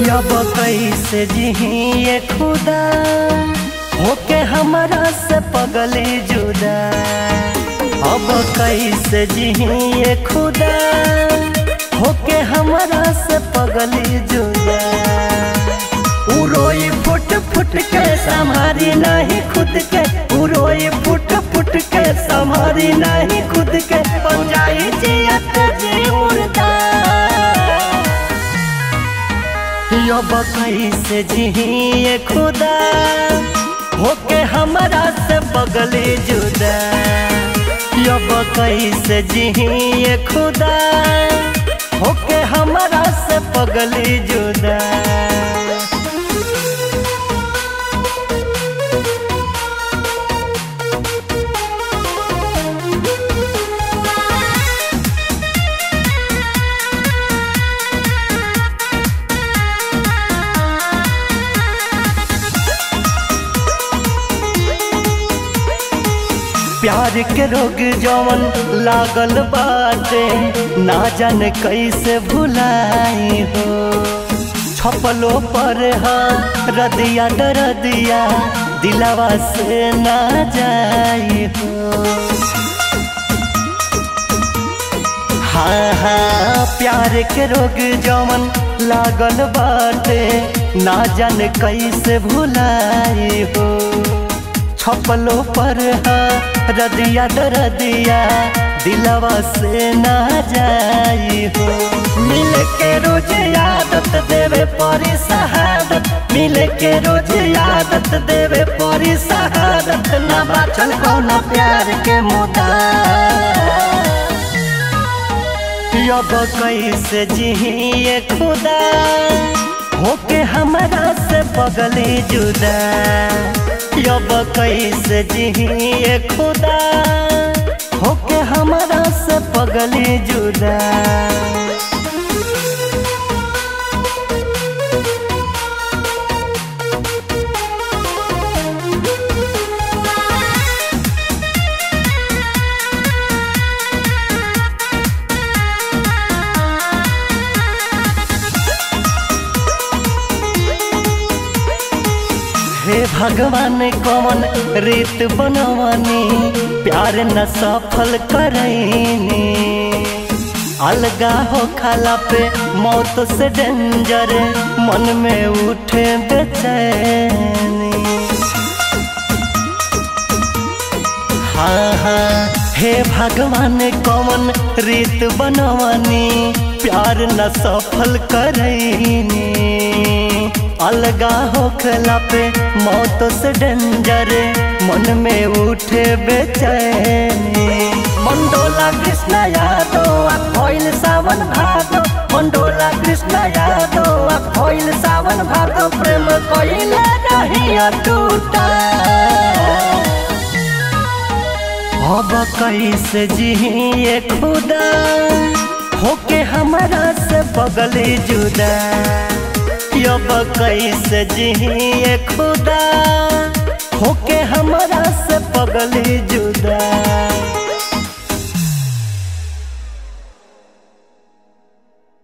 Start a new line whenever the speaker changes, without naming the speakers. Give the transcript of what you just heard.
अब कैसे जिए खुदा होके हमारा से पगली जुदा अब कैसे जिए खुदा होके हमारा से पगली जुदा उरोई फुट फुट के संभारी नहीं खुद के उरोई फुट फुट के संभारी नहीं खुद के पंजाई जियत जी उड़दा अब कैसे जिए खुदा होके हमारा से बगली जुदा अब कैसे जिए खुदा होके हमारा से पगली जुदा प्यार के रोग जवन लागल बाटे ना जान कैसे भुलाई हो छपलो पर हाँ रदिया दरदिया दिलावा से ना जाई हो हाँ हाँ प्यार के रोग जवन लागल बाटे ना जान कैसे भुलाई हो छपलो पर हाँ रदिया दरदिया दिलवा से ना जाई हो मिल के रोज आदत देवे परी शहादत मिल के रोज आदत देवे परी शहादत ना बाचल कौन प्यार के मुदा अब कैसे जिए खुदा होके हमारा से पगली जुदा अब कैसे जिए खुदा होके हमारा से पगली जुदा हे भगवान कौन रीत बनवानी प्यार न सफल करैनी अलगा हो खाला पे मौत से डेंजर मन में उठे बेचैनी हाँ हाँ हे भगवान कौन रीत बनवानी प्यार न सफल करैनी अलगा होखला पे मौत से डेंजर मन में उठे बेचैनी मंडोला कृष्ण यादव खोइल सावन भादो मंडोला कृष्ण यादव खोइल सावन भादो प्रेम कोइल नहीं टूटा अब कैसे जिए खुदा होके हमारा से बगली जुदा अब कैसे जिए खुदा होके हमारा से पगली जुदा